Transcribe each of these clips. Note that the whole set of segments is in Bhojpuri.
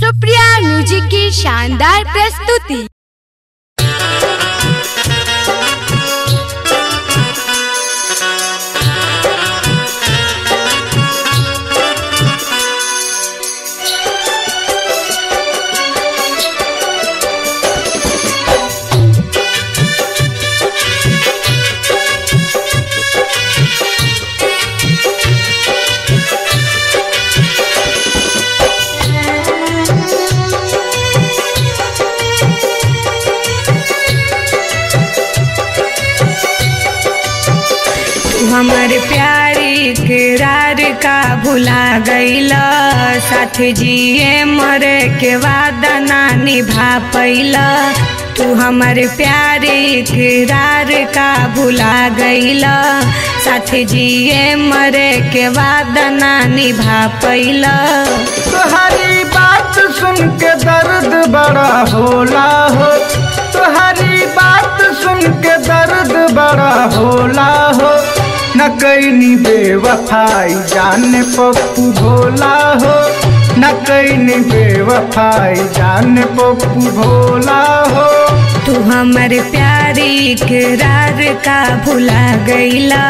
सुप्रिया म्यूजिक की शानदार प्रस्तुति हमर प्यारी करार का भुला गईला साथ जिए मरे के वादा ना निभा पैला तू हमर प्यारी करार का भुला गईला साथ जिए मरे के वादा ना निभा पैला तुम्हारी बात सुन के दर्द बड़ा होला हो तुम्हारी बात सुन के दर्द बड़ा होला हो न कैनी बेवफाई जाने पप्पू भोला हो न कैनी बेवफाई जाने पप्पू भोला हो तू हमर प्यारी करार का भुला गईला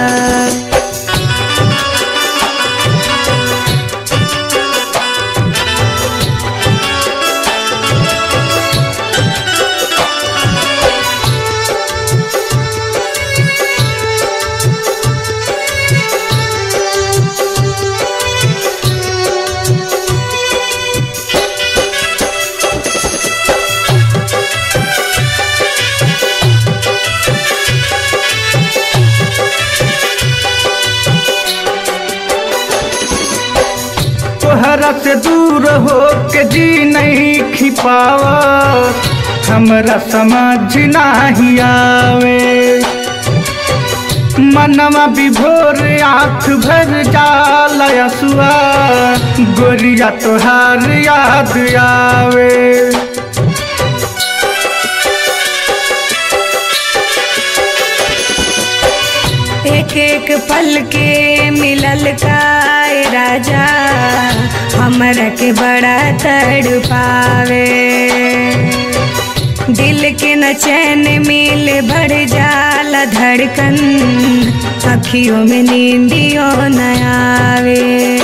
तोहरा से दूर हो के जी नहीं खिपावा हमरा समझ नहीं आवे मनवा विभोर आँख भर जाला यसुआ गोरिया तोहार याद आवे एक एक पल के मिलल का ए राजा हमरा के बड़ा तड़ पावे दिल के न चैन मिल बढ़ जाला धड़कन अखियों में नींदियों न आवे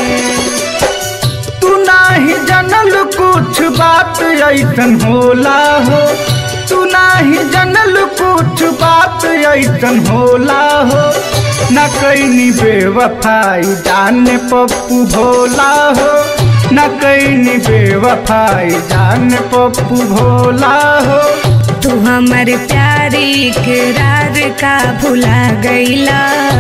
तू नाही जनल कुछ बात ऐसन होला हो तू नाही जनल कुछ बात ऐसन होला हो न कैनी बेवफाई जाने पप्पू भोला हो न कैनी बेवफाई जाने पप्पू भोला हो तू हमर प्यारी करार का भुला गईला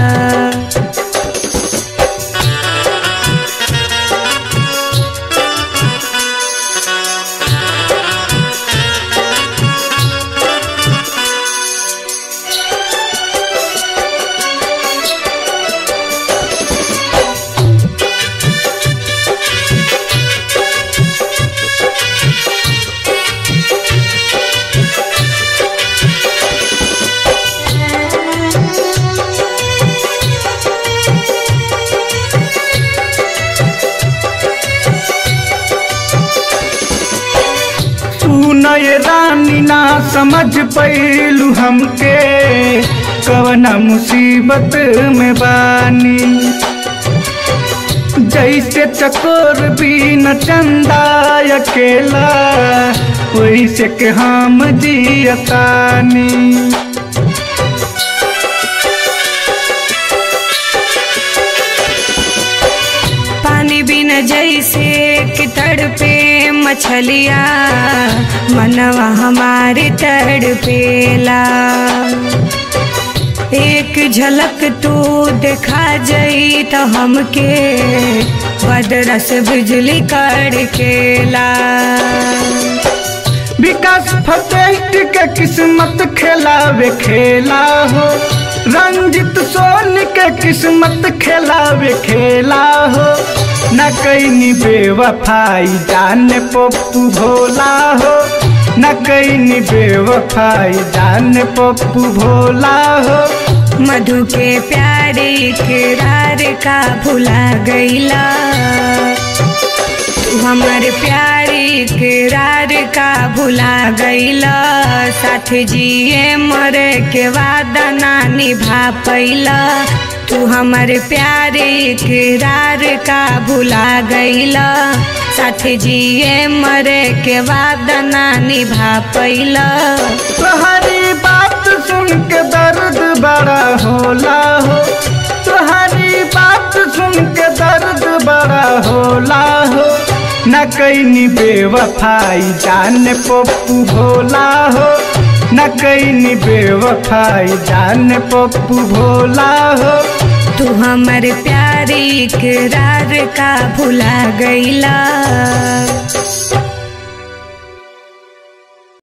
सुनय रानी ना समझ पैलू हमके कवना मुसीबत में बानी जैसे चकोर बीन चंदा अकेला वैसे के हम जियतानी पानी बिना जैसे कि तड़पे मछलिया मनवा हमारी तड़पेला एक झलक तू देखा जई तो हमके बदरस बिजली कड़केला विकास फतेह के किस्मत खेलावे खेला हो रंजित सोन के किस्मत खेलावे खेला हो न कैनी बेवफाई जाने पप्पू भोला हो न कैनी बेवफाई जाने पप्पू भोला हो मधु के प्यारी करार का भुला गईला तू हमर प्यारी इकरार का भुला गईला साथ जिए मरे के वादा ना निभा पैला तू हमर प्यार इकरार का भुला गईला साथ जिए मरे के वादा ना निभा पैला तुम्हारी बात सुन के दर्द बड़ा होला हो तुम्हारी बात सुन के दर्द बड़ा होला हो न कहीं बेवफाई जान पप्पू भोला हो न कहीं बेवफाई जान पप्पू भोला हो तू हमर प्यार इकरार का भुला गईला